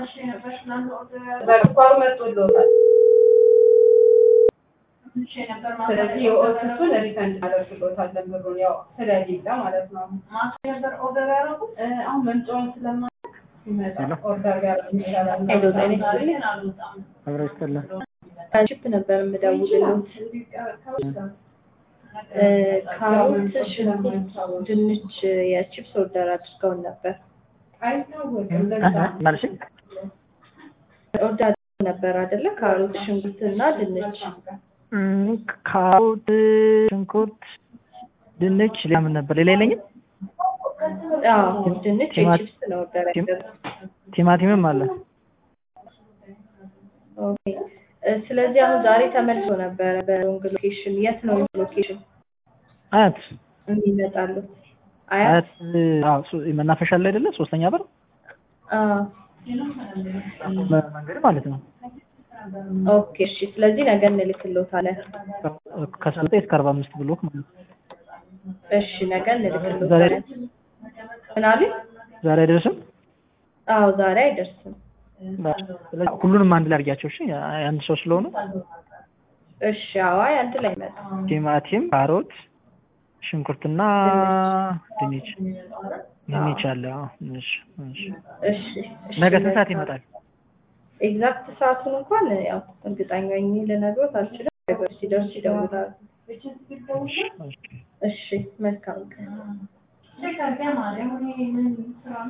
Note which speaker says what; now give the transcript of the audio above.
Speaker 1: በስኳሩ መጥቶልዎታል። ስለዚህ የኦትሱን ሪፈንድ እናደርግልዎታለን ብሩን ያው ስለሌለ ማለት ነው። እ አሁን መምጫውን ስለማያውቅ ሲመጣ ኦርደር ቢያደርግ ይሻላል።
Speaker 2: ሄሎ ጤና ይስጥልኝ።
Speaker 3: አብሮ ይስጥልን።
Speaker 2: ከቺፕ ነበር የምደውልልዎት። እ ካሮት፣ ሽንኩርት፣ ድንች የቺፕስ ኦርደር አድርገውን ነበር።
Speaker 1: አይታወቅም ለዛ
Speaker 3: ማለት
Speaker 2: ኦርደር አድርገው ነበር አይደለ? ካሮት፣ ሽንኩርት እና ድንች።
Speaker 3: ካሮት፣ ሽንኩርት፣ ድንች ሌላ ምን ነበር? ሌላ የለኝም።
Speaker 2: አዎ ድንች
Speaker 3: ቲማቲ-
Speaker 2: የቺፕስ ነው ኦርደር ያደረጉት።
Speaker 3: ቲማቲምም አለ።
Speaker 2: ኦኬ እ ስለዚህ አሁን ዛሬ ተመልሶ ነበረ በሎንግ ሎኬሽን። የት ነው ሎኬሽን
Speaker 3: አያት
Speaker 2: የሚመጣሉት? አያት
Speaker 3: አያት አዎ፣ ሶ- መናፈሻ ላይ አይደለ? ሶስተኛ በር
Speaker 2: አዎ
Speaker 3: መ- መንገድ ማለት ነው።
Speaker 2: ኦኬ እሺ። ስለዚህ ነገ እንልክልዎታለን።
Speaker 3: ከአስራ ዘጠኝ እስከ አርባ አምስት ብሎክ ማለት ነው።
Speaker 2: እሺ ነገ እንልክልዎታለን። ምን አሉኝ?
Speaker 3: ዛሬ አይደርስም።
Speaker 2: አዎ ዛሬ አይደርስም።
Speaker 3: ስለዚህ ሁሉንም አንድ ላይ አድርጊያቸው። እሺ አንድ ሰው ስለሆኑ
Speaker 2: እሺ አዋይ አንድ ላይ መጣ።
Speaker 3: ቲማቲም፣ ካሮት፣ ሽንኩርትና ድንች ድንች አለ። አዎ፣ እሺ፣ እሺ።
Speaker 2: እሺ እሺ።
Speaker 3: ነገ ስንት ሰዓት ይመጣል?
Speaker 2: ኤግዛክት ሰዓቱን እንኳን ያው እርግጠኛ ሆኜ ልነግሮት አልችልም። ነገሮች ሲደርስ ይደውላሉ።
Speaker 3: እሺ፣ እሺ።
Speaker 2: እሺ መልካም ቀን።